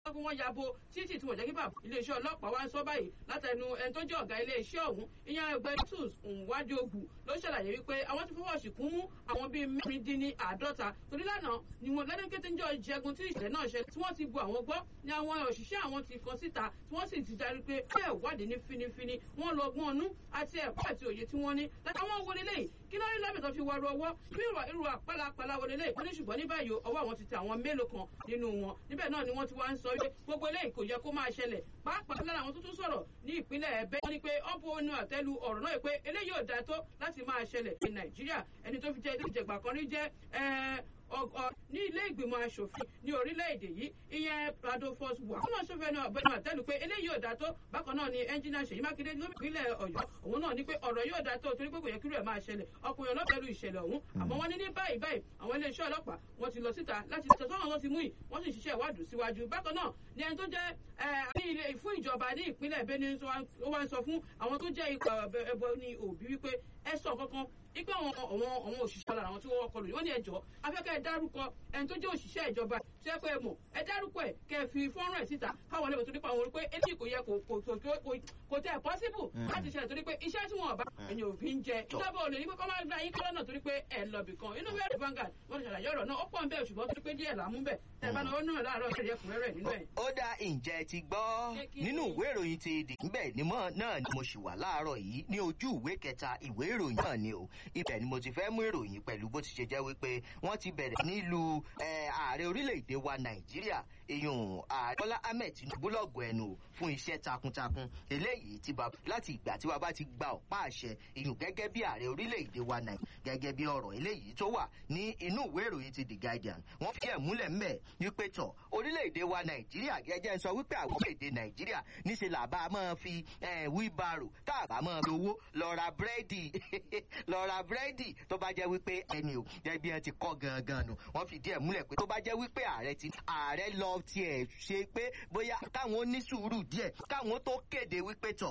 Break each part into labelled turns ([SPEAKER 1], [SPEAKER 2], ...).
[SPEAKER 1] kí wọ́n yabo títì tí wọ́n jẹ́ kí bàbá iléeṣẹ́ ọlọ́pàá wá ń sọ báyìí látẹnu ẹni tó jẹ́ ọ̀gá iléeṣẹ́ ọ̀hún ìyẹn ẹgbẹ́ tools nwadí ogun ló ṣàlàyé wípé àwọn ti fọwọ́ sí kún mú àwọn bíi mẹ́rin dín ní àádọ́ta torí lánàá ni wọn lẹ́nu kété ń jọ ìjẹgun tí ìṣẹ̀lẹ̀ náà ṣe tí wọ́n ti bu àwọn gbọ́ ni àwọn òṣìṣẹ́ àwọn ti kan síta tí wọ́n sì ti darí pé kí ẹ̀ wádìí ní finifini wọ́n lọ gbọ́n ọnú àti ẹ̀kọ́ àti òye tí wọ́n ní látàwọn wọlé lẹ́yìn kí ló rí lábẹ́ tó fi wọ́ọ́rọ́ ọwọ́ bí ìrọ̀ irú àpálapàla wọlé lẹ́yìn wọ́n ní ṣùgbọ́n ní báyìí ọwọ́ àwọn ti tẹ àwọn mélòó kan nínú wọn níbẹ̀ náà ni wọ́n ti wá ń sọ wípé gbogbo eléyìí kò yẹ kó máa ṣẹlẹ̀ pàápàá lára àwọn tó tún sọ̀rọ̀ ní ìpínlẹ̀ ẹ̀bẹ́ wọ́n ní pé ọ́n bu onú àtẹ́lu ọ̀rọ̀ náà pé eléyìí ò dáa tó láti máa ṣẹlẹ̀ ní nàìjíríà ẹni tó fi jẹ́ ìjẹ̀gbà kan rí jẹ́ ní ilé ìgbìmọ̀ asòfin ní orílẹ̀-èdè yìí ìyẹn prado force wà. wọ́n náà ṣọ́fẹ́ ní ọ̀bẹ́ni àtẹ́lu pé eléyìí ò dáa tó bákan náà ni ẹnjìnà ṣèyí mákindé ní ìpínlẹ̀ ọ̀yọ́ òun náà ní pé ọ̀rọ̀ yóò dáa tó torí pé kò yẹ kí rẹ̀ máa ṣẹlẹ̀ ọkùnrin ọlọ́pẹ̀lú ìṣẹ̀lẹ̀ ọ̀hún àmọ́ wọ́n ní ní báyìí báyìí àwọn iléeṣẹ́ ọlọ́pàá wọ́n ti lọ síta láti tẹ̀sán àwọn tó ti mú yìí wọ́n sì ṣiṣẹ́ ìwádìí síwájú bákan náà ni ẹni tó jẹ́ ní ilé fún ìjọba ní ìpínlẹ̀ Benue ó wá ń sọ fún àwọn tó jẹ́ ikọ̀ ẹbọ ní òbí wípé ẹ sọ kankan ipe àwọn àwọn àwọn òṣìṣẹ́ ọ̀la àwọn tí wọ́n kọlù wọ́n ní ẹjọ́ afẹ́kẹ́ ẹ dárúkọ ẹni tó jẹ́ òṣìṣẹ́ ìjọba tí ẹ pé ẹ mọ̀ ẹ dárúkọ ẹ kẹ́ ẹ fi fọ́nrán ẹ̀ síta káwọn ẹlẹ́wọ̀n tó nípa àwọn pé eléyìí kò yẹ kò tẹ ẹ pọ́síbù láti ṣẹlẹ̀ torí pé iṣẹ́ tí wọ́n bá ẹ̀yìn òfin jẹ ìjọba ò lè ní pé kọ́ máa gba yín kọ́lọ́nà torí pé ẹ lọ bì kan inú wẹ́ẹ̀rì Vanguard wọ́n ti ṣàlàyé ọ̀rọ̀ náà ó pọ̀ ń bẹ́ẹ̀ ṣùgbọ́n torí pé díẹ̀ làmú bẹ̀ tẹ̀ bá náà náà láàárọ̀ ìṣẹ̀lẹ̀ ẹ̀kúnrẹ́rẹ́ nínú ẹ̀.
[SPEAKER 2] ó dá ǹjẹ́ ti gbọ́ nínú ìwé ìròyìn ti dì níbẹ̀ ni mọ́ náà ni mo ṣì wà láàárọ̀ yìí ní ojú ìwé kẹta ìwé ìròyìn náà ni o ibẹ̀ ni mo ti fẹ́ mú ìròyìn pẹ̀lú bó ti ṣe jẹ́ wípé wọ́n ti bẹ̀rẹ̀ nílùú ààrẹ orílẹ̀-èdè wa nàìjíríà èèyàn ààrẹ bọ́lá ahmed tinubu lọ́gọ̀ ẹnu fún iṣẹ́ takuntakun eléyìí ti bá láti ìgbà tí wàá bá ti gba ọ̀pá àṣẹ èèyàn gẹ́gẹ́ bí ààrẹ orílẹ̀-èdè wa nàìjíríà gẹ́gẹ́ bí ọ̀rọ̀ eléyìí tó wà ní inú ìwé ìròyìn ti the guardian wọ́n fi ẹ̀ múlẹ̀ mbẹ̀ wípé tọ̀ orílẹ̀-èdè wa nàìjíríà gẹ́gẹ́ ń sọ wípé àwọn orílẹ̀-èdè nàìjíríà níṣẹ́ làbá máa fi wheelbarrow tá a bá máa fi owó lọ ra búrẹ́dì lọ ra búrẹ́dì tó bá jẹ́ wípé ẹni o jẹ́ bí wọ́n ti kọ́ gangan nù wọ́n fìdí ẹ̀ múlẹ̀ pé tó bá jẹ́ wípé ààrẹ ti ààrẹ lọ tiẹ̀ ṣe pé bóyá káwọn ní sùúrù díẹ̀ káwọn tó kéde wípé tọ̀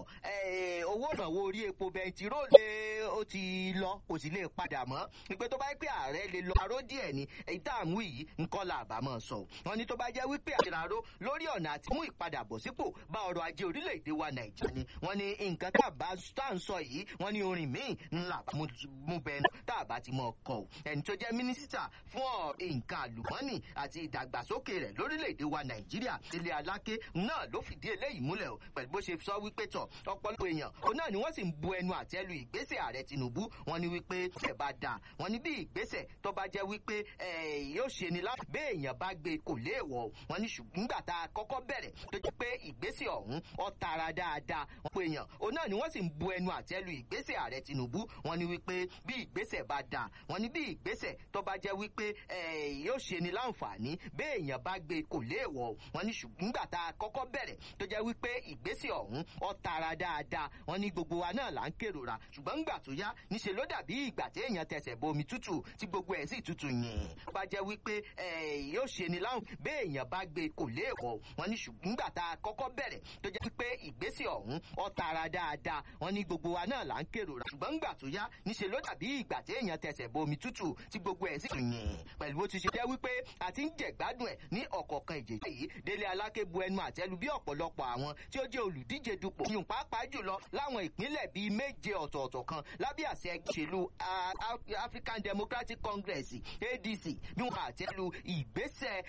[SPEAKER 2] owó ìrànwọ́ orí epo bẹntiróòlù ó ti lọ kò sì lè padà mọ́ wípé tó bá jẹ́ pé ààrẹ lè lọ aró díẹ̀ ni èyí tá à ń wí yìí nǹkan là bá máa sọ wọ́n ní tó bá jẹ́ wípé àṣìràró lórí ọ̀nà àti mú ìpadàbọ̀sípò bá ọrọ̀ ajé orílẹ̀-èdè wa nàìjíríà ni wọ́n ní nǹkan tá à ń sọ yìí wọ́n ní orin míì ńlá mú bẹnu tá a bá ti mọ ọkọ o ẹni tó jẹ́ mínísítà fún nǹkan àlùmọ́nì àti ìdàgbàsókè rẹ̀ lórílẹ̀‐èdè wa nàìjíríà ilé aláké náà ló fìdí eléyìí múlẹ̀ o pẹ̀lú bó ṣe sọ wípé tọ̀ ọ̀pọ̀lọpọ̀ èèyàn òun náà ni wọ́n sì ń bu ẹnu àtẹ́lu ìgbésẹ̀ ààrẹ tinubu wọ́n ní wípé ẹ̀ bá dà wọ́n ní bí ìgbésẹ̀ tó bá jẹ́ wípé yóò ṣe ni láti bẹ́ èèyàn bá gbé kò léèwọ̀ wọ́n ní ṣùgbọ́n nígbà tá a kọ́kọ́ bẹ̀rẹ̀ tó jẹ́ pé ìgbésẹ̀ ọ̀hún ó tara dáadáa wọ́n pe èèyàn òun náà ni wọ́n sì ń bu ẹnu àtẹ́lu ìgbésẹ̀ ààrẹ tinubu wọ́n ní wípé bí ìgbésẹ̀ bá dà wọ́n ní bí ìgbésẹ̀ tó bá jẹ́ wípé yóò ṣe ni láǹfààní bẹ́ẹ̀ èèyàn bá gbé kò léèwọ̀ wọ́n ní ṣùgbọ́n nígbà tá a kọ́kọ́ bẹ̀rẹ̀ tó jẹ́ wípé ìgbésẹ̀ ọ̀hún ó tara dáadáa wọ́n ní gbogbo wa náà là ń kérora ṣùgbọ́n ńgbà tó yá níṣe ló dàbí ìgbà tí èèyàn tẹsẹ̀ bomi tútù tí gbogbo ẹ̀ sì tútù yìn tó bá jẹ́ wípé yóò ṣe ni láǹfààní bẹ́ẹ̀ èèyàn bá gbé kò léèwọ̀ wọ́n ní ṣùgbọ́n nígbà tá a kọ́kọ́ bẹ̀rẹ̀ tó jẹ́ wípé ìgbésẹ̀ ọ̀hún ó tara dáadáa wọ́n ní gbogbo wa náà là ń kérora ṣùgbọ́n ńgbà tó yá níṣe ló dàbí ìgbà tí èèyàn tẹsẹ̀ bomi tútù tí gbogbo ẹ̀ sì yìn pẹ̀lú bó ti ṣe jẹ́ wípé a ti ń jẹ̀gbádùn ẹ̀ ní ọ̀kọ̀ọ̀kan ìjèjì yìí délé aláké bu ẹnu àtẹ́lu bí ọ̀pọ̀lọpọ̀ àwọn tí ó jẹ́ olùdíje dupò yùn pàápàá jùlọ láwọn ìpínlẹ̀ bíi méje ọ̀tọ̀ọ̀tọ̀ kan lábẹ́ àṣẹ ìṣèlú African Democratic Congress ADC bí wọn àtẹ́lu ìgbésẹ̀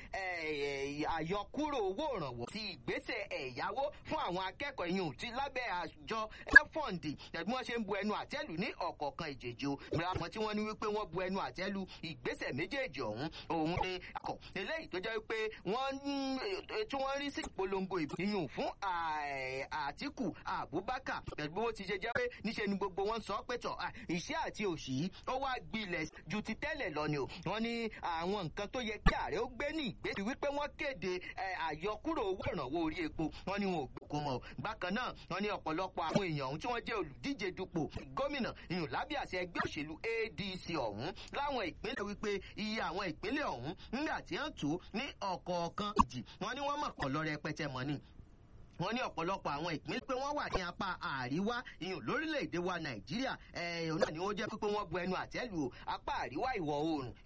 [SPEAKER 2] àyọkúrò owó ìrànwọ́ ti ìgbésẹ̀ ẹ̀yáwó fún àwọn akẹ́kọ̀ọ́ yùn ti lábẹ́ àjọ ẹ̀fọ́ǹdì ẹ̀bí wọ́n ṣe ń bu ẹnu àtẹ́lu ní ọ̀kọ̀ọ̀kan ìjèjì o àwọn tí wọ́n ní wípé wọ́n bu ẹnu àtẹ́lu ìgbésẹ̀ méjèèjì ọ̀hún òun ni akọ̀ eléyìí tó jẹ́ wípé wọ́n tí wọ́n rí sí ìpolongo ìyún fún Àtíkù Abubakar pẹ̀lú bó ti ṣe jẹ́ pé níṣe ni gbogbo wọn sọ pé tọ̀ ìṣẹ́ àti òṣì yìí ó wá gbilẹ̀ ju ti tẹ́lẹ̀ lọ ni o wọ́n ní àwọn nǹkan tó yẹ kí ààrẹ ó gbé ní ìgbésí wípé wọ́n kéde àyọkúrò owó ìrànwọ́ orí epo wọ́n ní wọn ò gbòkó mọ́ bákan náà wọ́n ní ọ̀pọ̀lọpọ̀ àwọn èèyàn ọ̀hún tí wọ́n jẹ́ olùdíje dupò gómìnà ìyún lábẹ́ àṣẹ ẹgbẹ́ òṣèlú ADC ọ̀hún láwọn ìpínlẹ̀ wípé iye àwọn ìpínlẹ̀ ọ̀hún nígbà tí wọ́n tó ní ọ̀kọ̀ọ̀kan ìjì wọ́n ní wọ́n mọ̀ kọ́ lọ rẹpẹtẹ mọ́ ni wọ́n ní ọ̀pọ̀lọpọ̀ àwọn ìpínlẹ̀ pé wọ́n wà ní apá àríwá ìyún lórílẹ̀‐èdè wa nàìjíríà ẹ̀ẹ́n náà ni wọ́n jẹ́ pé wọ́n bu ẹnu àtẹ́lù apá àríwá ìwọ̀ oòrùn